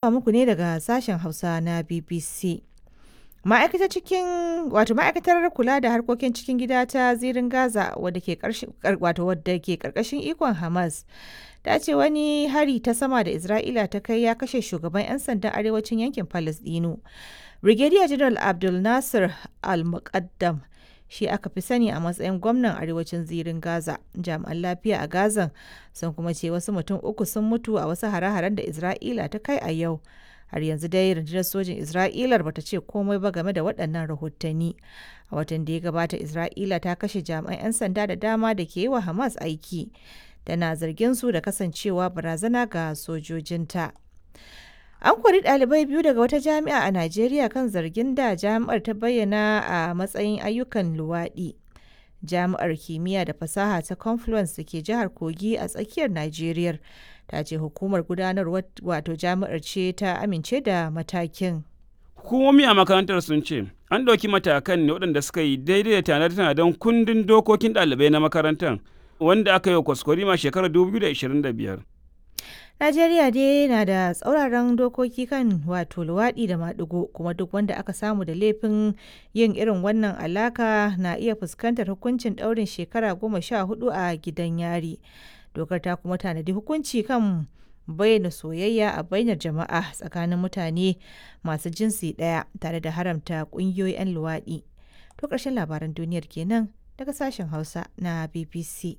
zuwa muku ne daga sashen Hausa na BBC. Ma'aikatar cikin wato ma'aikatar kula da harkokin cikin gida ta zirin Gaza wadda ke wato wadda ke karkashin ikon Hamas ta ce wani hari ta sama da Isra'ila ta kai ya kashe shugaban 'yan sandan arewacin yankin Palestino. Brigadier General Abdul Nasir Al-Muqaddam shi aka fi sani a matsayin gwamnan arewacin zirin Gaza. Jami'an lafiya a Gazan sun kuma ce wasu mutum uku sun mutu a wasu hare-haren da Isra'ila ta kai a yau. Har yanzu dai rundunar sojin Isra'ilar bata ce komai ba game da waɗannan rahotanni. A watan da ya gabata Isra'ila ta kashe jami'an 'yan sanda da dama da ke yi wa Hamas aiki. Tana zargin su da kasancewa barazana ga sojojinta. An kori ɗalibai biyu daga wata jami'a a Najeriya kan zargin da jami'ar ta bayyana a matsayin ayyukan luwaɗi. Jami'ar kimiyya da fasaha ta Confluence da ke jihar Kogi a tsakiyar Najeriya ta ce hukumar gudanarwar wato jami'ar ce ta amince da matakin. Hukumomi a makarantar sun ce an ɗauki matakan ne waɗanda suka yi daidai da tanade-tanaden kundin dokokin ɗalibai na makarantar wanda aka yi wa kwaskwarima shekarar 2025. Najeriya dai na da tsauraran dokoki kan wato luwaɗi da maɗigo kuma duk wanda aka samu da laifin yin irin wannan alaka na iya fuskantar hukuncin ɗaurin shekara goma sha hudu a gidan yari. Dokar ta kuma tanadi hukunci kan bayyana soyayya a bainar jama'a tsakanin mutane masu jinsi ɗaya tare da haramta ƙungiyoyi 'yan luwaɗi. To ƙarshen labaran duniyar kenan daga sashen Hausa na BBC.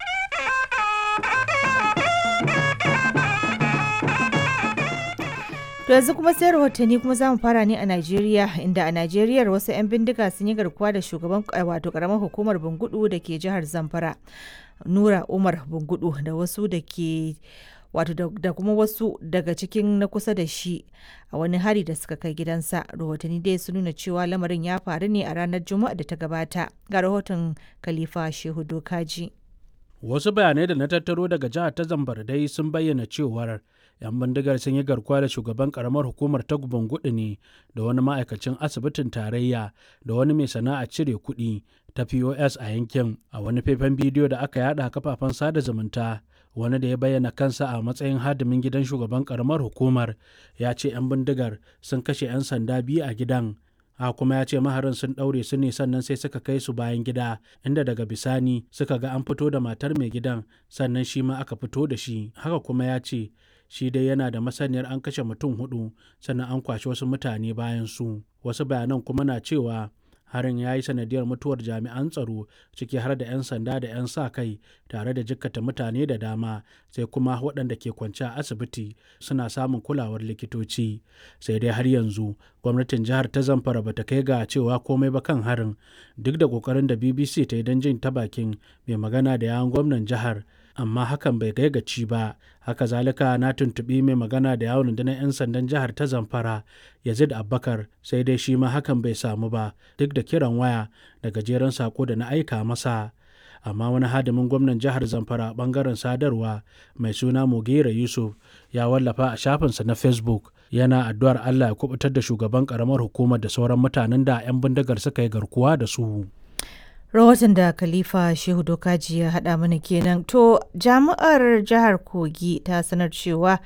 To yanzu kuma sai rahotanni kuma za mu fara ne a Najeriya inda a Najeriya wasu 'yan bindiga sun yi garkuwa da shugaban wato karamar hukumar Bungudu da ke jihar Zamfara. Nura Umar Bungudu da wasu da ke wato da kuma wasu daga cikin na kusa da shi a wani hari da suka kai gidansa rahotanni dai sun nuna cewa lamarin ya faru ne a ranar juma'a da ta gabata ga rahoton khalifa shehu dokaji wasu bayanai da na tattaro daga jihar ta zambar dai sun bayyana cewar 'yan bindigar sun yi garkuwa da shugaban karamar hukumar ta gudu ne da wani ma'aikacin asibitin tarayya da wani mai sana'a cire kuɗi ta pos a yankin a wani faifan bidiyo da aka yada kafafen sada zumunta wani da ya bayyana kansa a matsayin hadimin gidan shugaban karamar hukumar ya ce 'yan bindigar sun kashe 'yan sanda biyu a gidan a kuma ya ce maharin sun ɗaure su ne sannan sai suka kai su bayan gida inda daga bisani suka ga an fito da matar mai gidan sannan shi ma aka fito da shi haka kuma ya ce shi dai yana da masaniyar an kashe mutum hudu sannan an kwashe wasu mutane bayan su wasu bayanan kuma na cewa harin ya yi sanadiyar mutuwar jami'an tsaro ciki har da 'yan sanda da 'yan sa kai tare da jikkata mutane da dama sai kuma waɗanda ke kwance a asibiti suna samun kulawar likitoci sai dai har yanzu gwamnatin jihar ta zamfara bata kai ga cewa komai ba kan harin duk da ƙoƙarin da bbc ta yi don jin ta bakin mai magana da yawon gwamnan jihar amma hakan bai kai gaci ba haka zalika na tuntuɓi mai magana da yawon rundunar 'yan sandan jihar ta zamfara yazid abbakar sai dai shi ma hakan bai samu ba duk da kiran waya da gajeren sako da na aika masa amma wani hadimin gwamnan jihar zamfara bangaren sadarwa mai suna mugera yusuf ya wallafa a shafinsa na facebook yana addu'ar allah ya kubutar da shugaban karamar hukumar da sauran mutanen da 'yan bindigar suka yi garkuwa da su rahoton da khalifa shehu dokaji ya haɗa mana kenan to jami'ar jihar kogi ta sanar cewa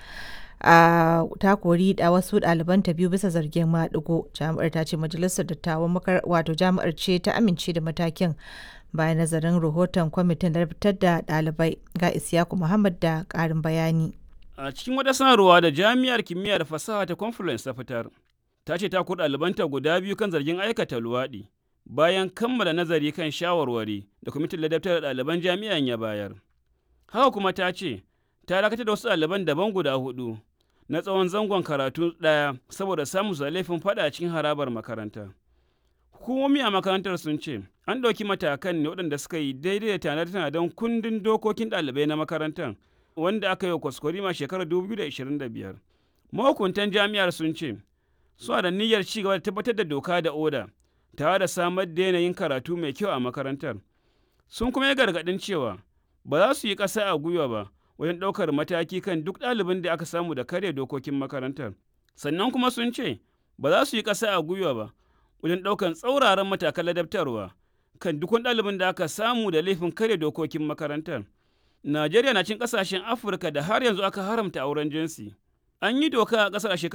a ta kori da wasu ɗalibanta biyu bisa zargin maɗigo jami'ar ta ce majalisar dattawan wato jami'ar ce ta amince da matakin bayan nazarin rahoton kwamitin da fitar da ɗalibai ga isyaku muhammad da ƙarin bayani a cikin wata sanarwa da jami'ar kimiyya da fasaha ta confluence ta fitar ta ce ta kori ɗalibanta guda biyu kan zargin aikata luwaɗi bayan kammala nazari kan shawarwari da kwamitin ladabtar da ɗaliban jami'an ya bayar. Haka kuma ta ce, ta dakatar da wasu ɗaliban daban guda hudu na tsawon zangon karatu ɗaya saboda samun su laifin faɗa cikin harabar makaranta. Hukumomi a makarantar sun ce, an ɗauki matakan ne waɗanda suka yi daidai da tanade-tanaden kundin dokokin ɗalibai na makarantar wanda aka yi wa kwaskwarima shekarar 2025. Mahukuntan jami'ar sun ce, suna da niyyar ci gaba da tabbatar da doka da oda tare da samar da yanayin karatu mai kyau a makarantar. Sun kuma yi gargaɗin cewa ba za su yi ƙasa a gwiwa ba wajen ɗaukar mataki kan duk ɗalibin da aka samu da karya dokokin makarantar. Sannan kuma sun ce ba za su yi ƙasa a gwiwa ba wajen ɗaukar tsauraran matakan ladabtarwa kan duk ɗalibin da aka samu da laifin karya dokokin makarantar. Najeriya na cin ƙasashen Afirka da har yanzu aka haramta auren jinsi. An yi doka a ƙasar a